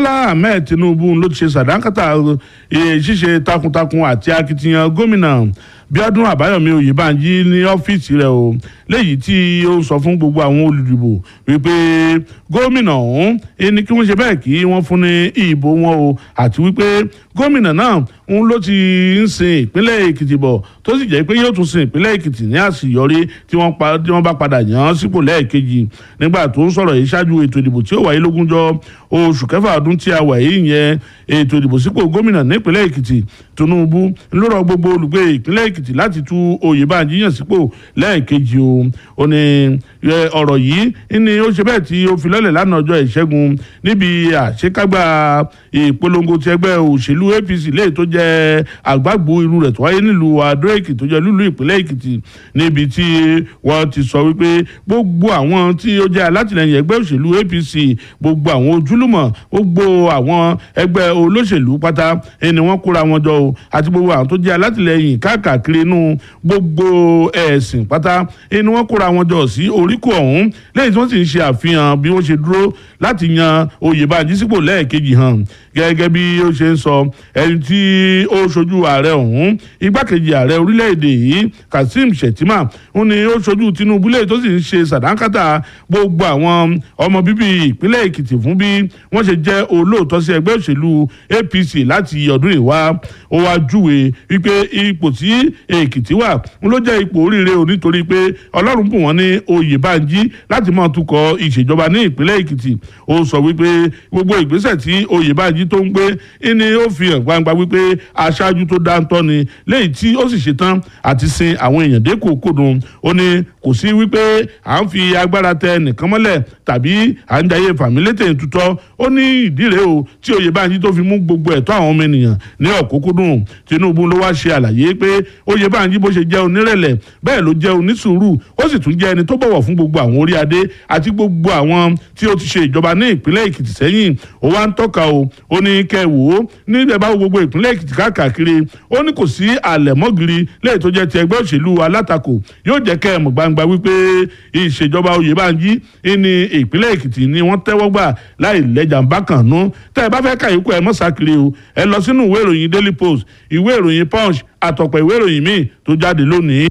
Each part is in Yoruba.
bọ́lá ahmed tinubu ló ti ṣe sàdánkátà eh, ṣíṣe takuntakun àti akitiyan gómìnà bíọ́dún àbáyọ̀mí oyèbánjí ní ọ́fíìsì rẹ̀ o léyìí tí ó sọ fún gbogbo àwọn olùdìbò wípé gómìnà ọ̀hún ẹni kí wọ́n ṣe bẹ́ẹ̀ kí wọ́n fún ní ìbò wọn o àti wípé gómìnà náà ń ló ti ń sin ìpínlẹ̀ èkìtì bọ̀ tó sì jẹ́ pé yóò tún sin ìpínlẹ̀ èkìtì ní àṣeyọrí tí wọ́n pa tí wọ́n bá padà yàn án sípò lẹ́ẹ̀kejì nígbà tó ń sọ̀rọ̀ yìí ṣáájú ètò ìdìbò tí ó wáyé lógúnjọ́ oṣù kẹfà ọdún tí a wà yìí yẹn ètò ìdìbò sípò gómìnà nípínlẹ̀ èkìtì tinubu ló rọ gbogbo olùgbé ìpínlẹ̀ èkìtì láti tú oyèbánjí yàn sípò lẹ́ẹ̀kejì o ó ní ẹ, ọ̀rọ̀ yìí ni ó ṣe bẹ́ẹ̀ tí ó fi lọ́lẹ̀ lánàá ọjọ́ ìṣẹ́gun níbi àṣekágbá ìpolongo ti ẹgbẹ́ òṣèlú apc léyìí tó jẹ́ àgbàgbó irú rẹ̀ tó wáyé nílùú adó èkìtì tó jẹ́ lúlú ìpínlẹ̀ èkìtì níbi tí wọ́n ti sọ wípé gbogbo àwọn tí ó jẹ́ alátìlẹyìn ẹgbẹ́ òṣèlú apc gbogbo àwọn ojúlùmọ̀ gbogbo àwọn ẹgbẹ́ olóṣèlú pátá ẹni wọ́n kóra wọn jọ o àti gbogbo àwọn tó jẹ́ alátìlẹyìn káàkiri inú gbogbo ẹ̀sìn pátá ẹni wọ́n kóra wọn jọ sí oríkò ọ̀hún lẹ́yìn tí wọ́n sì ń ṣe àfihàn bí wọ́n ṣe dúró láti yan oyèbánjí sípò lẹ́ẹ̀kejì hàn gẹ́gẹ́ bí ó ṣe ń sọ ẹni tí ó ṣojú ààrẹ ọ̀hún igbákejì ààrẹ orílẹ̀-èdè yìí kazeem shettima ó ní ó ṣojú tinubu lẹ́yìn tó sì ń ṣe sàdánkátà gbogbo àwọn ọmọ bíbí ìpínlẹ̀ èkìtì fún bí wọ́n ṣe jẹ́ olóòótọ́ sí ẹgbẹ́ òṣèlú apc láti ọdún ìwá ó wá júwe wípé ipò tí èkìtì wà ń ló jẹ́ ipò oríire o nítorí pé ọlọ́run bùn wọ́n ní oyèbánjí láti máa tukọ̀ ìṣèjọba ní ìpínlẹ̀ èkìtì ó sọ wípé gbogbo ìgbésẹ̀ tí oyèbánjí tó ń gbé ni ó fi hàn gbangba wípé aṣáájú tó dáńtọ́ ni léyìí tí ó sì ṣetán àti sin àwọn èèyàn dé kòkòdùn ó ní kò sí wípé à ń fi agbára tẹ nìkan mọ́lẹ̀ tàbí à ń jayé fàmílétè tutọ́ ó ní ìdí rèé o tí oyèbánjí tó fi mú gbogbo ẹ̀tọ́ àwọn ọmọ ènìyàn ní ọ̀kúnkúndùn tinubu ló wá ṣe àlàyé pé oyèbánjí bó ṣe jẹ́ onírẹ̀lẹ̀ bẹ́ẹ̀ ló jẹ́ onísùúrù ó sì tún jẹ́ ẹni tó bọ̀wọ̀ fún gbogbo àwọn orí adé àti gbogbo àwọn tí ó ti ṣe ìjọba ní ìpínlẹ̀ èkìtì sẹ́yìn ó wá ń tọ́ka o ó ní kẹ́ wò ó níbẹ̀ bá wo gbogbo ìpínlẹ̀ èkìtì káàkiri ó ní kò sí àlẹ̀mọ́gìrì lẹ́yìn tó jẹ́ ti ẹgbẹ́ òṣèlú alátakò yóò jẹ́ kẹ́ ẹ̀ mọ̀ gbangba wípé ìṣèjọba oyèbánjí ní ìpínlẹ̀ èkìtì ni wọ́n tẹ́wọ́ gbà láì lẹ́jà ń bá kàn nú tẹ́ ẹ bá fẹ́ kàyíkú ẹ mọ́ sákiri o ẹ lọ sínú ìwé ìròyìn daily post ìwé ìròyìn punch àtọ̀pọ̀ ìwé ìròyìn míì tó jáde lónìí.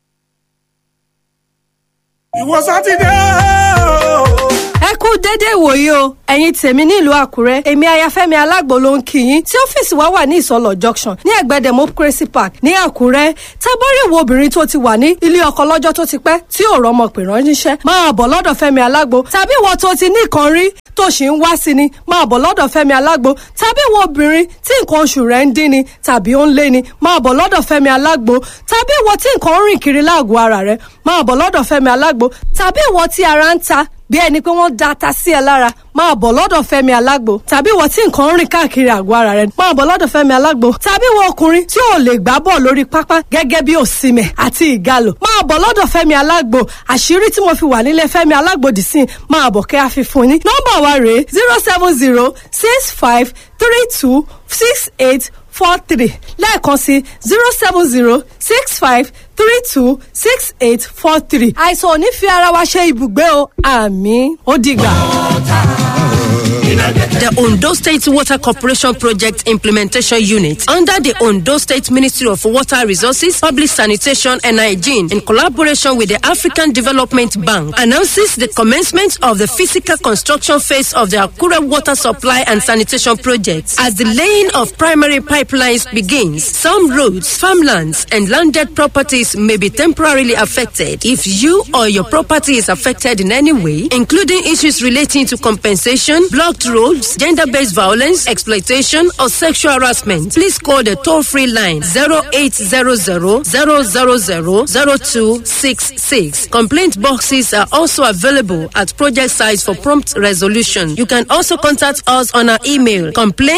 ìwọ sátidé o. ẹ kú déédéé ìwòye o ẹ̀yin tèmi nílùú àkúrẹ́ èmi ayafẹ́mi alágbo ló ń kí yín tí ọ́fíìsì wa wà ní ìsọlọ̀ junction ní ẹ̀gbẹ́ democracy park ní àkúrẹ́ tábọ́rì wo obìnrin tó ti wà ní ilé ọkọ lọ́jọ́ tó ti pẹ́ tí ò rọ́mọ pè ránṣẹ́ máa bọ̀ lọ́dọ̀ fẹ́mi alágbo tàbí ìwọ tó ti ní nǹkan rí tó ṣì ń wá sí ni máa bọ̀ lọ́dọ̀ fẹ́mi alágbo tàbí ìwọ obìnrin tí nǹkan oṣù rẹ̀ ń dín ni tàbí ó ń lé ni máa bọ̀ lọ́dọ̀ fẹ́mi alágbo tàbí ìwọ tí nǹkan ń rìn kiri láàgọ̀ ara rẹ̀ máa bọ̀ lọ́dọ̀ fẹ́mi alágbo tàbí ìwọ tí ara ń ta bí ẹni pé wọ́n da ata sí ẹ lára máa bọ̀ lọ́dọ̀ fẹ́mi alágbo tàbí ìwọ tí nǹkan ń rìn káàkiri àgọ́ ara rẹ máa bọ̀ lọ́dọ̀ fẹ́mi alágbo tàbí ìwọ ọkùnrin tí ò lè gbá bọ̀ lórí pápá gẹ́gẹ́ bí òsìmẹ̀ àti ìgalò máa bọ̀ lọ́dọ̀ fẹ́mi alágbo àṣírí tí mo fi wà nílé fẹ́mi alágbo dì sí máa bọ̀ kẹ́ àfihàn ní nọ́mbà wa rèé zero seven zero six five three two six eight four three lẹ́ẹ̀kan sí zero seven zero six five three two six eight four three. àìsàn ò ní fi ara wa ṣe ibùgbé o àmì ó dìgbà. The Ondo State Water Corporation Project Implementation Unit under the Ondo State Ministry of Water Resources, Public Sanitation and Hygiene in collaboration with the African Development Bank announces the commencement of the physical construction phase of the Akure Water Supply and Sanitation Project. As the laying of primary pipelines begins, some roads, farmlands and landed properties may be temporarily affected. If you or your property is affected in any way, including issues relating to compensation, blocked roads, gender based violence, exploitation, or sexual harassment, please call the toll free line 0800 000 0266. Complaint boxes are also available at project sites for prompt resolution. You can also contact us on our email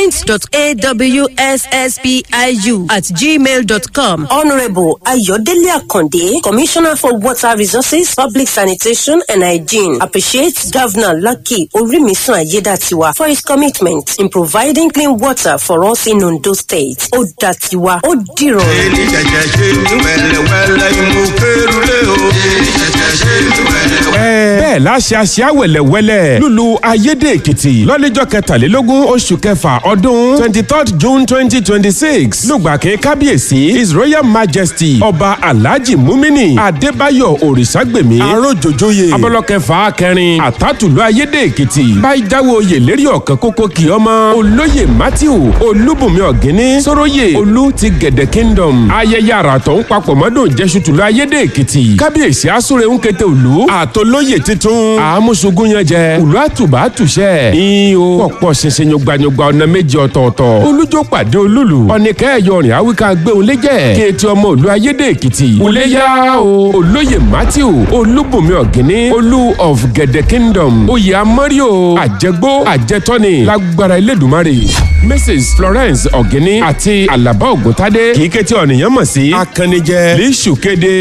complaints.awsspiu at gmail.com. Honorable Ayodele Akonde, Commissioner for Water Resources, Public Sanitation and Hygiene, appreciates Governor Lucky Orimisun Ayedatiwa for his commitment in providing clean water for us in Ondo State. Odatiwa, Odiro. èyí ṣẹ̀ṣẹ̀ ṣe ní wẹ̀lẹ̀wẹ̀lẹ̀ ìmú kérulé o. èyí ṣẹ̀ṣẹ̀ ṣe ní wẹ̀lẹ̀wẹ̀lẹ̀. bẹ́ẹ̀ bẹ́ẹ̀ láṣẹ àṣẹ àwẹ̀lẹ̀wẹ̀lẹ̀ lùlù ayédè èkìtì lọ́lẹ́jọ́ kẹtàlélógún oṣù kẹfà ọdún twenty third june twenty twenty six lùgbàkẹ́ kábíyèsí his royal majesty ọba alhaji mumini adébáyọ̀ òrìṣàgbèmí arójòjòyè abọ́lọ́kẹfà kẹrin àtàtúlù ayédè èkìtì báyìí jáwé oyè lérí ọ̀kan kókó kì ọmọ olóyè matthew olúbùnmi ọ̀gíní sóróyè olú ti gẹ̀dẹ̀ kingdom ayẹyẹ àràtọ̀ ń papọ̀ mọ́dún jẹ́sùtùlù ayédè èkìtì kábíyèsí asúre ń kété òlú àtolóyè titun àmúṣugún yẹn jẹ òlú àtùbà àtùṣẹ ìhò pọ̀pọ̀ ṣinṣin yọgbanyọgba ọ̀nà méjì ọ̀tọ̀ọ̀tọ̀ olújó pàdé olúlu ọ̀nìkẹ́ ẹ̀yọrin àwíká gbéhùn lẹ́jẹ̀ kéétì ọmọ òlú ayédè èkìtì òléyà o olóyè matthew olúbùnmi ọ̀gíní olú of gẹ̀dẹ̀ kingdom oyè amọ́ríò àjẹgbó àjẹtọ́ni lágbára elédùnmarè mrs florence ọ̀gíní àti alaba ògùntadé kì í kété ọ̀nìyàn mọ̀ sí akànnijẹ lẹ́sù kéde.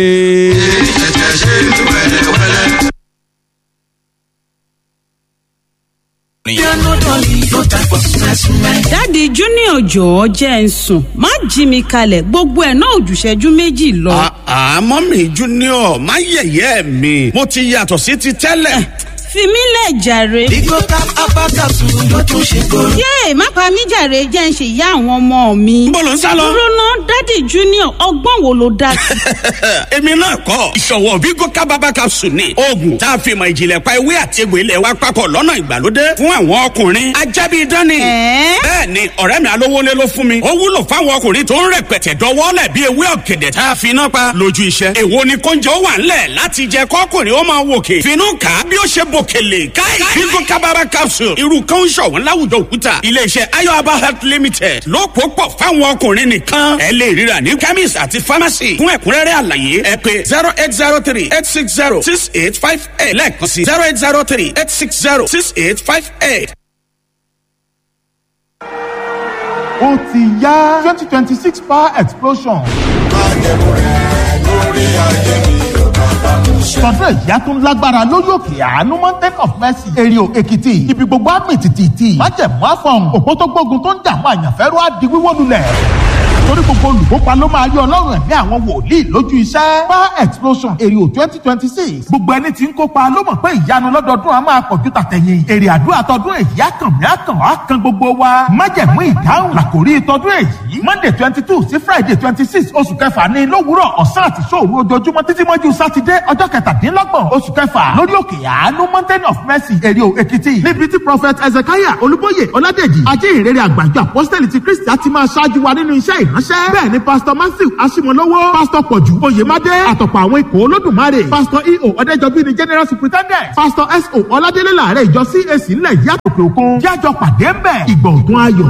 dáàdi junior jọ̀ọ́ jẹ́ ń sùn má jí mi kalẹ̀ gbogbo ẹ̀ náà òjùṣẹ́jú méjì lọ. àmọ́ mi junior má yẹ̀yẹ́ mi mo ti yàtọ̀ sí ti tẹ́lẹ̀. fi mí lẹ̀ jàre. Bigo tap abakasu ló tún ṣe kóró. yéè má pa mí jàre jẹ́ ń ṣe ìyá àwọn ọmọ mi. Níbo lò ń sá lọ? dúró ná dáàdi junior ọgbọ́n wo ló dá sí. èmi náà kọ́ ìṣọ̀wọ́ Bigo kábàbà capsule ni oògùn tá a fi mọ ìjìnlẹ̀ pa ewé àti egbò ilẹ̀ wa papọ̀ lọ́nà ìgbàlódé fún àwọn ọkùnrin ajábí dání. Ẹ̀ẹ́? bẹ́ẹ̀ ni ọ̀rẹ́ mi alówólé ló fún mi ó wúlò fáwọn ọkùnrin tó ń rẹpẹtẹ dọwọ́lẹ̀ bí ewé ọ̀gẹ̀dẹ̀ tá a fi iná pa lójú iṣẹ́. èwo ni kóúnjẹ ó wà ńlẹ̀ láti jẹ kọ́kùnrin ó máa wòkè finú kà á bí ó ṣe bòkèlè káì Bigo kábàbà capsule irú kan ń ṣọ̀wọ́n láwùjọ òkúta iléeṣẹ́ ayọ̀aba health limited ló pò pọ̀ fáwọn ọkùnrin nìkan ẹ lè ríra ní chemist àti pharmacy fún ẹ̀kúnrẹ́rẹ́ àlàyé ẹ pé zero eight zero three eight six zero six eight five eight lẹ́ẹ̀kan sí zero eight zero three eight six zero six eight five eight. ó ti yá twenty twenty six power explosion. tọdún ìyá tún lágbára lórí òkè àánú mountain of mercy èrìò èkìtì ibi gbogbo àmì tìtìtì májẹ̀mú àfọ̀n òpó tó gbógun tó ń dààmú àyànfẹ́rú á di wíwó lulẹ̀ torí gbogbo olùkópa ló máa rí ọlọ́run ẹ̀mí àwọn wòlíì lójú iṣẹ́ power explosion èrìò twenty twenty six gbogbo ẹni tí ń kópa ló mọ̀ pé ìyanu lọ́dọọdún á máa pọ̀jù tàtẹ̀yìn èrè àdúrà tọdún èyí á kàn mí á kàn á kan gbogbo wa májẹ̀mú ìdáhùn làkòrí tọdún èyí monday twenty two sí friday twenty six oṣù kẹfà ní lówùúrọ̀ ọ̀sán àti sóòru ojoojúmọ́ títí mọ́jú sátidé ọjọ́ kẹtàdínlọ́gbọ̀n oṣù kẹfà lórí òkè àánú mountain of mercy èrìò èkìtì níbi tí prophet ezekiah olúbóyè ọládèjì ajé ìrere àgbàjọ apọ́sítẹ́lì ti kristi á ti máa ṣáájú wa nínú iṣẹ́ ìránṣẹ́ bẹ́ẹ̀ ni pastor matthew asimolowo pastor pọ̀jù oyèmádé àtọ̀pọ̀ àwọn ikọ̀ olódùmarè pastor eo ọ̀dẹ́jọbí ni general superintendent pastor so ọládélé làárẹ̀ ìjọ cac ńlẹ̀ yàtọ̀ òkè òkun jájọ pàdé ń bẹ̀ ìgbọ̀ngàn ayọ̀